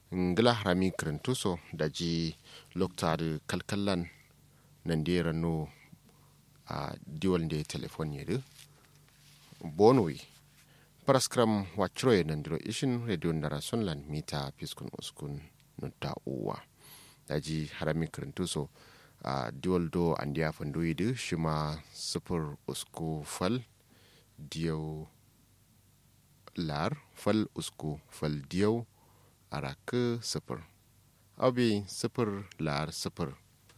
ngila harami kirintuso da ji loktari kalkallan nan da rano a diwal da telefon yadu bonwi paraskram wachroye nan diro ishin radio ndara sunlan mita piskun uskun nutta uwa da ji harami kirintuso a diwal do an diya fando yadu shima sufur usku fal diyau lar fal usku fal diyau araka sifir abi sifir lar sifir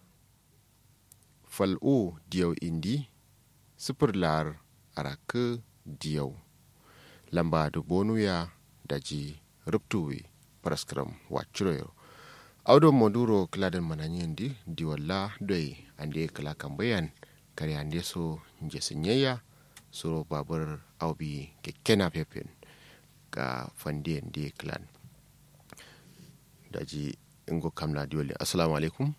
fal'u diyau indi sifir lar araka diyau lamba da bonuya da ji ruptuwe praskram wachiroyo audo moduro kladen mananyendi diwalla doi ande kala kambayan kare ande so njesinyeya suro babur aubi kekena pepen ga fandiyan di clan daji ingo kamla diwali assalamu alaikum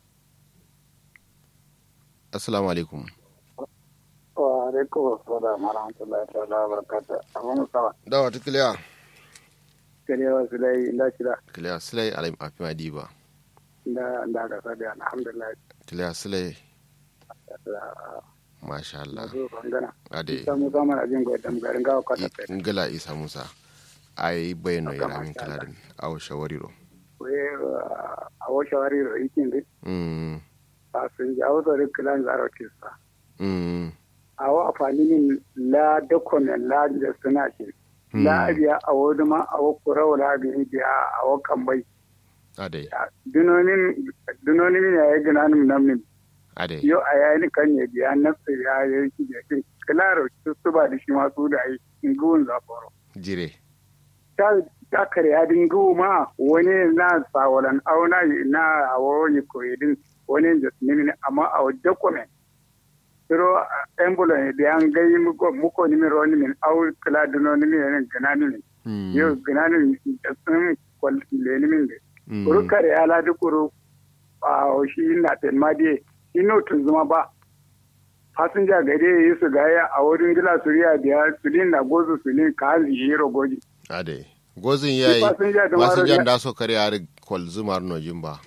assalamu alaikum wa alaikum assalam wa rahmatullahi ta'ala wa barakatuh abun sawa dawa ta kiliya kare wa sulai inda shida kiliya silai alim afima diba inda inda ga sabi alhamdulillah kiliya silai masha Allah zo bangana ade isa mu zama na jin gwadan garin gawa kwata kai ngala isa musa ai bayano Aka yara min masha Allah. kaladin aw shawariro we a wo shawari ro ikin de mm a sun ji a wasu rikilan zaro kisa mm a wa afani min la document la da suna shi la biya a wo duma a wo kurawa la biya biya a wo kambai ade dunonin dunonin ne ya gina nim namin ade yau a yayin kan ne biya nafsa ya yi shi da shi kilaro su ba da shi masu da yi inguwun zaforo jire ta ta karya dingu ma wani na sawalan auna na awo yi koyidin wani da nimi amma a wajen kome siro embulan da an gai muko muko nimi ro nimi au kila duno nimi ne gana nimi mm yau gana nimi da sun kwal le nimi de mm. kuru kare ya ladi kuru a shi na tenmadiye shi no tun zuma ba fasinja gare yi su gaya a wurin gila suriya biya sulin na gozu sulin ka hanzi yi rogoji ade gozin yayi fasinja da mara wasinjan ya- da so kare har kwal zumar nojin ba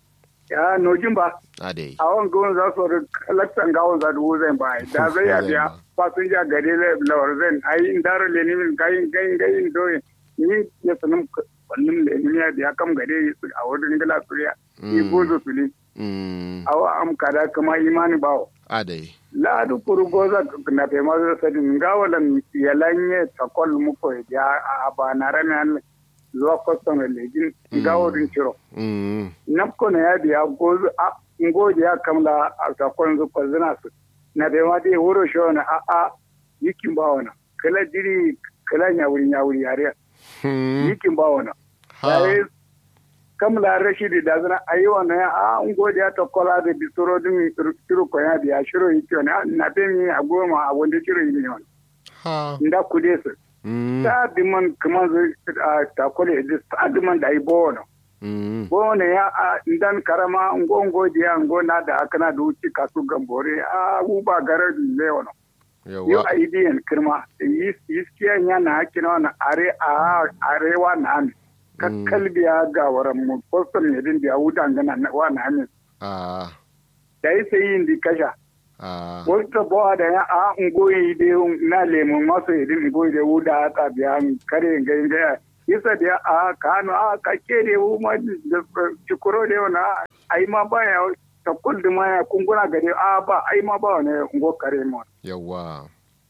ya nojin ba ade a wani gawon za su kalaktan gawon za dubu zai ba da zai ya biya fasinja gare lawar zai ayi in daro lenimin gayin gayin gayin doyin ni ya sanin kwallon lenimin ya biya kam gare yi su a wurin gila suriya yi Mm. gozu sulin mm awa am kada kama imani bawo ade laadu kuru goza na fe mazo sadi ngawalan yalanye takol muko ya aba narame an zuwa kwaston lejin ngawodin ciro mm napko na ya biya gozu a ngoji ya kamla a takol zu ko zina su na fe ma dai wuro sho na a a yikin bawona kala jiri kala nyawuri nyawuri yare hmm yikin bawona ha Yayi kamla rashidi da zana ayi wannan ya a ngoji ya takola da bisoro din ciro ko ya biya shiro yiki na na fe mi a goma a wanda ciro yi ne wannan ha nda kude su mm ta diman kuma zu a takole da ta diman da ai bono mm bono ya a ndan karama ngo ngo dia ngo na da akana da uci kasu gambore a u ba garar le wono yo yawa a idiyan kirma yis yiskiya nya na hakina na are a arewa na ami kakkal biya ga waran mu poston ne din biya wutan gana na wa na ami a da yi sai yin di kasha a wata bawa da ya a ngoyi de na lemun maso idin ngoyi de wuda ta biya kare ngai ngai yasa da a kano a ka kere wu ma cikuro de na ai ma ba ya ta kullu ma ya kunguna gare a ba ai ma ba ne ngo kare mo yawa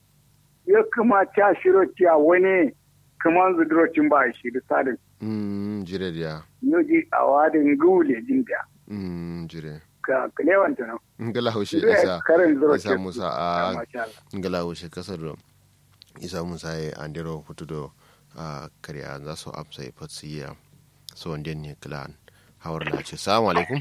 ya kuma ta shiro tiya wani kuma zuduro cin ba shi da sadin mm jire dia yoji a wadin gule jin da mm jire ka kalewan ta nan ngala hushe Zai isa karin zuro isa ce- musa a masha Allah ngala hushe kasar do isa musa ya andiro hutudo a kariya za su amsa ya fatsiya so wanda ne klan hawar na ce salamu alaikum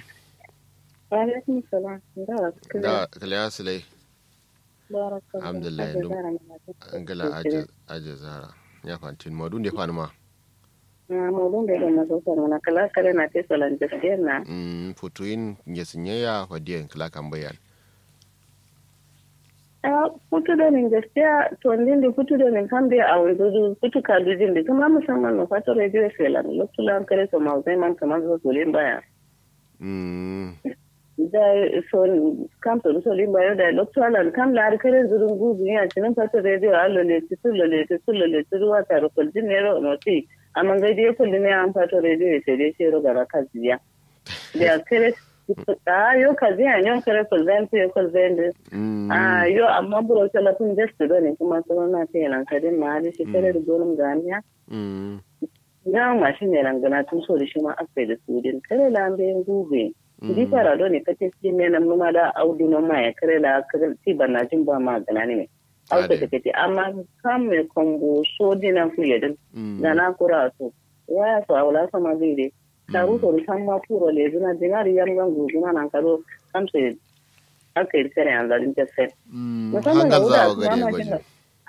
Alaikum salam. Da da kaliya silai barakallahu. Alhamdulillah, Kaje yanzu- zara na mata. ngala aje aje zara ya fantin madu ne fa ma Na mulun da na zo sana na kala kala na te solan gaskiya na. mm futuin nyesinyeya wadiya kala kan bayan a futu da nin gaskiya to ndin da futu da nin kan bai a wanzu futu ka dujin da kuma musamman na fata radio felan lokulan kare so ma zai man kamar zo solin baya mm da so kam to solin baya da lokulan kam la har kare zurun gugu ya cinin fata radio allo le ti sullo le ti sullo le ti ruwa ta rokol din ne ro no ti amma ga dai kullu ne an fata radio sai dai sai ro gara kaziya da kare a yo kaziya nyon kare kulzan ti kulzan mm Ah, yo amma buro talafin gestu ne kuma sauran na ta yanan kadin ma da shi kare da gonin ganiya. mm Ya ma shi ne rangana tun so da shi ma aka da su din kare la an bayan gube. Di fara do ne ka ce shi ne nan numa da audu na ma ya kare la ka ti banna jin ba ma gana ne. Auka ta kace amma kam me kombo so dinan fu yedin. mm Da na kura so. Waya so awla sama zai dai. Taru so san ma puro le zuna dinari yan gangu zuna nan karo kam sai aka yi kare an zalin ta sai. mm musamman hangar da wuda zawa su gare ma gwaji jin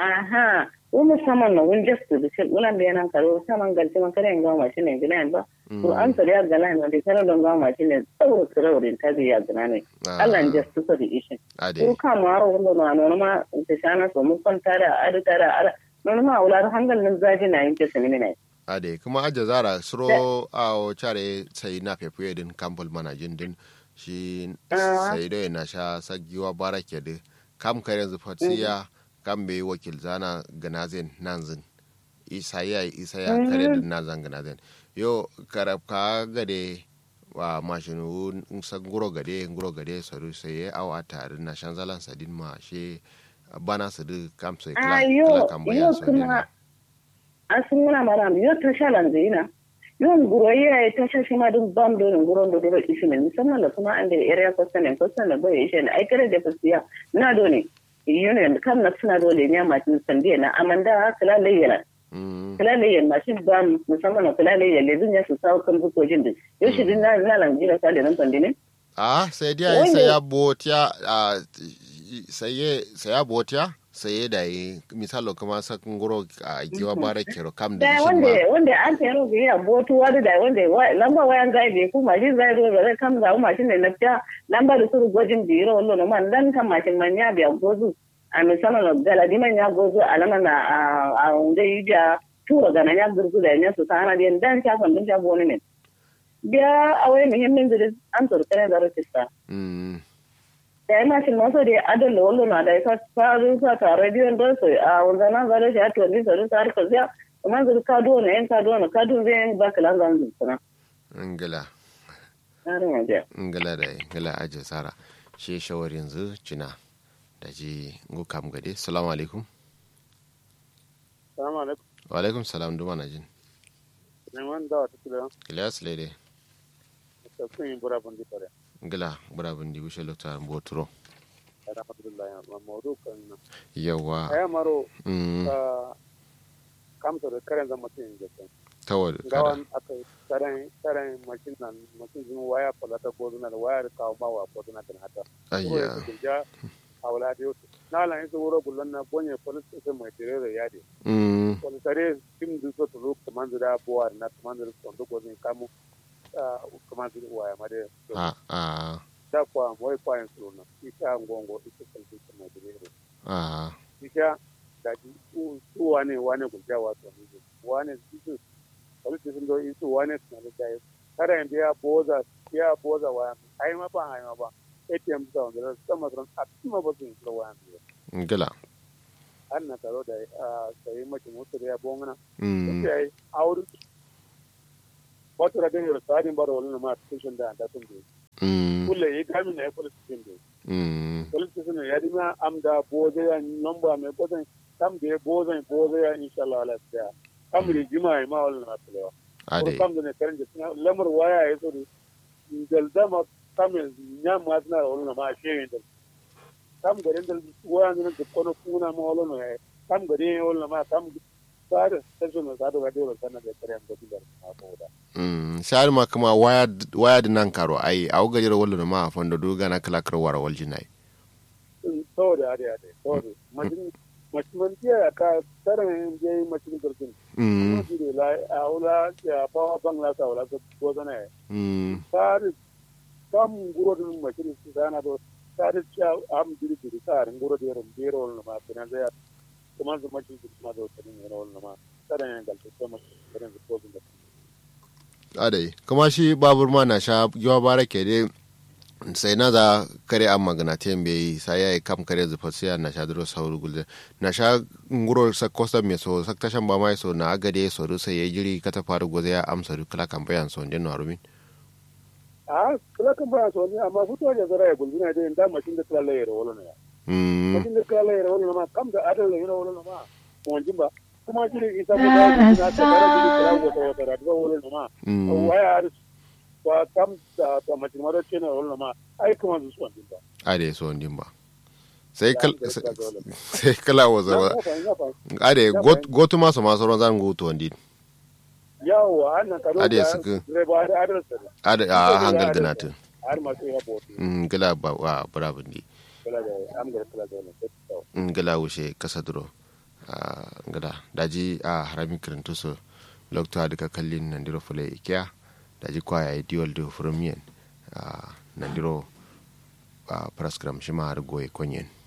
aha ko musamman na wun just da shi ulan da yanan karo saman galti man kare ga ma shine gina ba to an tsari ya gala ne da kare don ga ma shine tsawon tsawon ta bi ya gina ne Allah ne just so da ishin ade ko ka ma ro wanda na no ma ta shana so mun kwanta da ada tara ara no ma ular hangal nan zaji na yin ta sani ne ade kuma aja zara suro a o chare sai na fefuye din kampul manajin din shi Ah. sai dai na sha sagiwa barake de kam kare zu fatsiya kam be wakil zana ganazen nanzin isa ya isa ya kare din nazan ganazen yo karab ka gade wa mashinu san guro gade guro gade saru sai ya awa tare na shan zalan sadin ma she bana su du kam sai kla ayo kla kan yo bayan so kuma asunguna maram yo ta shalan zina yon guro ya ta sha shi ma duk bam do guro do do ishi ne musamman da kuma an da area question and question da bai ishi ne ai kare da fasiya na do ne union kan na suna do le ne ma tin sande na amanda kala layyana mm kala layyan ma shi bam musamman na kala layyan le dunya su sawo kan buko jin din yo shi din na na lan jira sa da nan sande ne a sai dai Wanda- sai ya botiya a sai sai ya botiya sai da yi misalo kuma sakin guro a giwa bara kero kam da da shi wanda ma wanda an tayar ga ya botu wani da wanda wa- lamba wayan zai bai ku mashin zai zo zai kam za mashin ne nafta lamba da suru gwajin biro wallo no man dan kan mashin man ya biya gozu a misala no gala di man ya gozu alama na a a wanda yi ja tura gana ya gurgu da ya su sana da dan ta kan dun ta boni ne biya a wai muhimmin zuri an turkare da rotista mm da ya mashin maso da adon da wallo na da ya faru sa ta rediyon don su a wanda na zara shi a tuwani sauri sa harkar ziya kuma zuri ka duwa na yan ka duwa na ka duwa zai yan ba ka lanzan zuwa ngala tsarin waje ngala da ngala aje sara shi shawar yanzu cina da ji ngu kam gade salamu alaikum Salamu alaikum. wa alaikum salam duma na jin Neman dawa ta kula ilyas lede da kun yi bura bundi fare. ngala burabun di wishe lokta mboturo Alhamdulillah ma mawdu kan yawa aya maro mm ka kamta da karen zama tin japan. tawad kada Gawan aka karen karen mashin nan mashin zuma waya falata ko zuna da waya kawo ma wa ko zuna kan hata. Ko ya ayya kunja awla da yau. Na lan isa wuro bullon na bonye police station mai tere da yadi. mm Wani tare tim du so to look kaman da buwar na kaman da kondo ko zin kamu kaman da waya ma da a a da kwa moy kwa en suna ita ngongo ita kalbi kuma dire a ita da ji su su wane wane gulja wato ne wane su wani su sun do su wane su na da kada en biya boza biya boza wa ai ma ba ai ma ba ATM da wanda sama ran a kuma ba su yi wa ngala an na taro da sai mace mutu da ya bongana mm sai aure wato da den sadin baro wala ma station da da sun do mm kulle yi kamin na ya police station do mm police station ya dima am da boze ya nomba me boze kam de boze boze ya inshallah ala tsaya kam ri jima ma wala na tsaya ko ade kam ne karen je lamar waya ya so dal dama kam nya ma na wala na ma shewe dal kam garin dal waya ne da kono kuna ma wala na kam garin wala ma kam sada station na sada ga dole sanan da karen da dilar ma ko da mm shar ma kuma waya waya da nan karo ai au gajira wallo ma fondo du gana kala kar wara waljinai saboda ade ade saboda majin majin tiya ka tarin je majin gurkin mm Masjid la aula ya bawa bangla sa wala ko ko zana mm sar kam guro dun masjid su sana do ta da ciya am diri diri ta rin goro da rum bero wala ma kana da kuma zuma ci kuma da wata ne wala ma kada ne galta kuma kada ne ko da adai kuma shi babur ma na sha yawa bara ke dai sai na za kare an magana ta yambe yi sai ya yi kam kare zufa sai na sha duro sauru gulde na sha nguro sa kosta me so sak tashan ba mai so na agade so ru sai ya jiri kata faru goze ya amsa ru kala kan bayan so den warumin a kala kan bayan so ne amma fito da zara ya gulbina da inda mashin da kala ya wala ne mm mashin da kala ya wala ma kam da adal ya wala ma wanjin ba kuma jiri isa ko da na ta kara jiri kala wata wata da wala ma mm waya ba kam da ta mace mara ce na wala ma ai kuma su suwan din ba ade so ndin ba sai kal sai kala wa zaba ade got gotu ma so ma so zan go to ndin yawa annan karo Ade da suka- reba da adal sa ade a hangal ganatin har ma sai ya bote mm gila ba wa bravo ndi kala da am ga kala da wannan sai in gala wuce kasa duro a gada daji a harami kirintu so lokta duka kallin nandiro fule ikiya daji kwaya ya diwal da furumiyan a nandiro a praskram shi ma har goye konyen